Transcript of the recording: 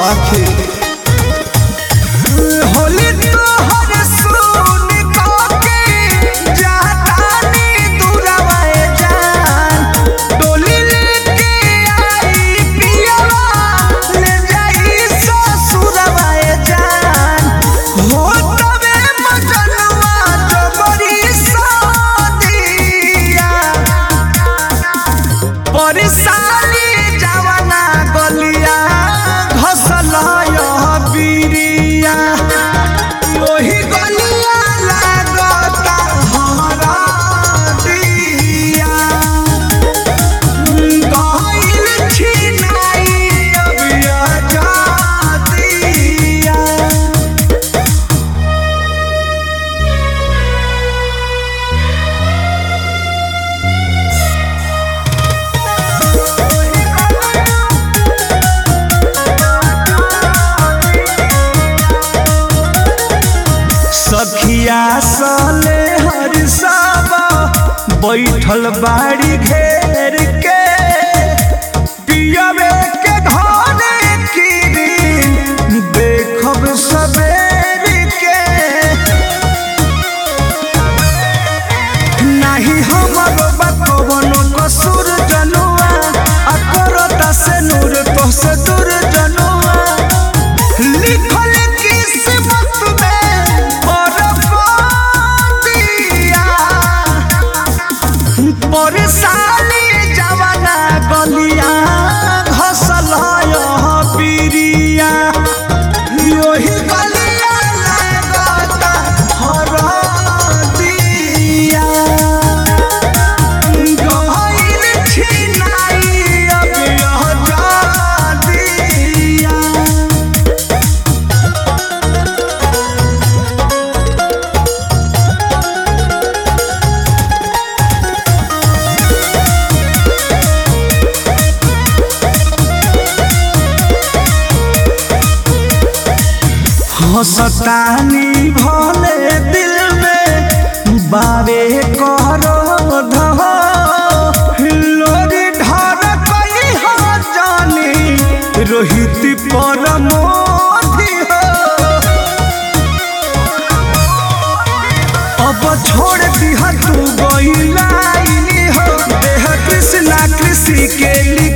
सखी होली तोहर सुन के जातानी दूरवाए जान डोली लेके आई पियवा ले जाई ससुरवाए जान हो तबे मजनुआ जबरी सादिया परिसाली जवाना गलिया घसल यह बिरिया ओही गलिया लागता हरा दिया गइल छिनाई अबिया जातिया सखिया सले हर साबा बैठल बाड़ी घेर के पियवे के घरे की देखब सबेर के नाही हमर बकवनो कसूर जनुआ आ करता से नूर तो से दूर जनुआ लिखल किस्मत में बरबादिया परेशानी जवाना गलिया घसल यह पिरिया योही गलिया लागता हरदिया गइल छिनाई अब यह जादिया हसतानी भले दिल में बावे करो धो लोरी ढर कई हो जानी रोहित पर मोधी हो अब छोड़ दिह तू गइलाई हो देह कृष्णा कृषि के लिख